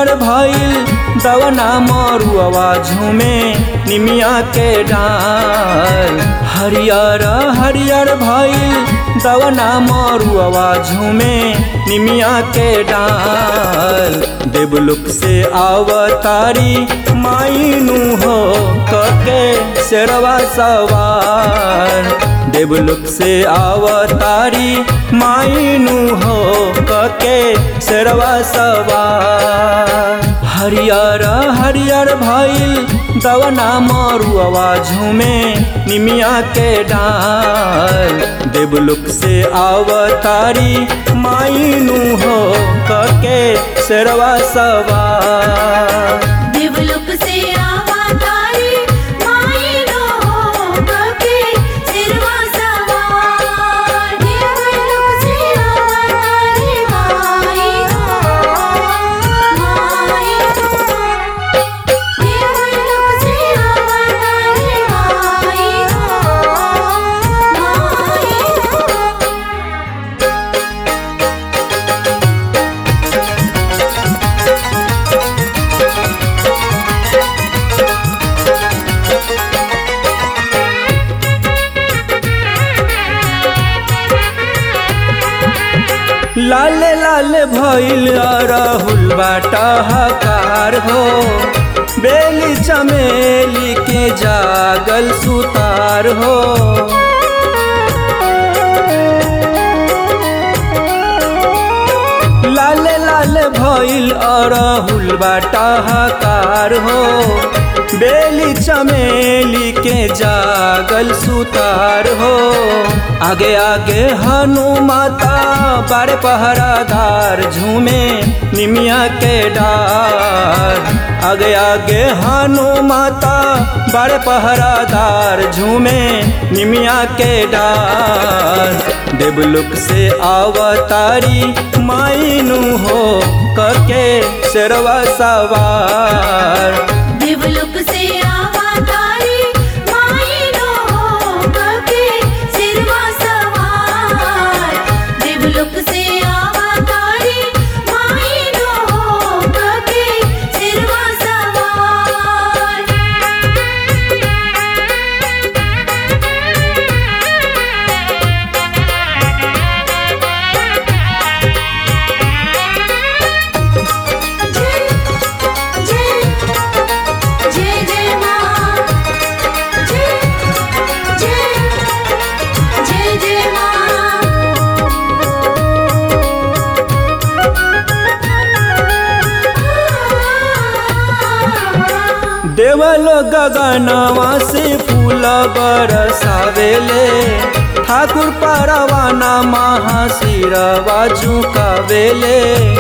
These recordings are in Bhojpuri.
हरियर भइल दवना मरुआ झूमे निमिया के डाल हरियर हरियर भइल दवना मरुआ झूमे निमिया के डाल देवलुक से आवतारी माइनू हो कके शेरवा सवार देवलुक से आवतारी माइनू हो कके शेरवा सवार हरियर हरियर भइल दवना मरुआ झूमे निमिया के डाल देवलुक से आवतारी माइनू हो कके शेरवा सवार देवलोक से अवतारी मायनो कके सिरवा सवार देवलोक से अवतारी मायनो मायनो देवलोक से अवतारी मायनो मायनो लाल लाल भइल राहुल बाटा हकार हो बेली चमेली के जागल सुतार हो लाल लाल भइल अरहुल बाटा हकार हो बेली चमेली के जागल सुतार हो आगे आगे हनुमाता बारे पहरादार झूमे निमिया के डार आगे आगे हनुमाता बारे पहरादार झूमे निमिया के डार देवलुक से आवतारी माइनू हो कके शेरवा सवार देवलोक से अवतारी मायनो कके सिरवा सवार देवलोक से अवतारी मायनो कके सिरवा सवार जय जय जय जय मां जय जय जय जय मां देवलो गगनवा से फूल बरसावेले ठाकुर परवाना महाशिरवा झुकावेले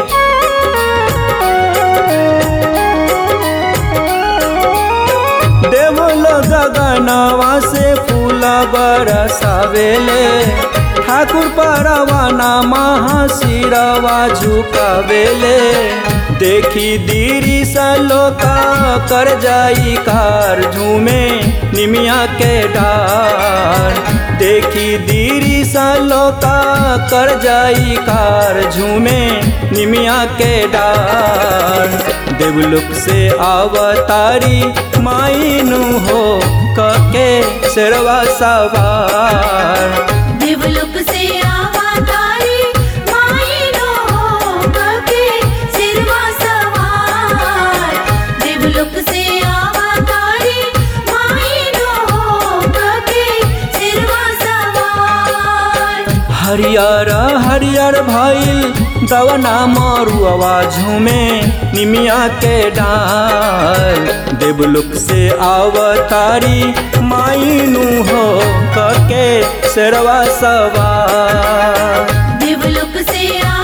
देवलो गगनवा से फूल बरसावेले ठाकुर परवाना महाशिरवा झुकावेले देखी दीरी सलोका कर जाई कार झूमे निमिया के डार देखी दीरी सलोका कर जाई कार झूमे निमिया के डार देवलुक से आवतारी माइनू हो कके शेरवा सवार देवलोक से अवतारी मायनो कके सिरवा सवार देवलोक से अवतारी मायनो कके सिरवा सवार हरियर हरियर भइल दवना मरुआ झूमे निमिया के डाल देवलुक से आवतारी माइनू हो कके शेरवा सवार देवलोक से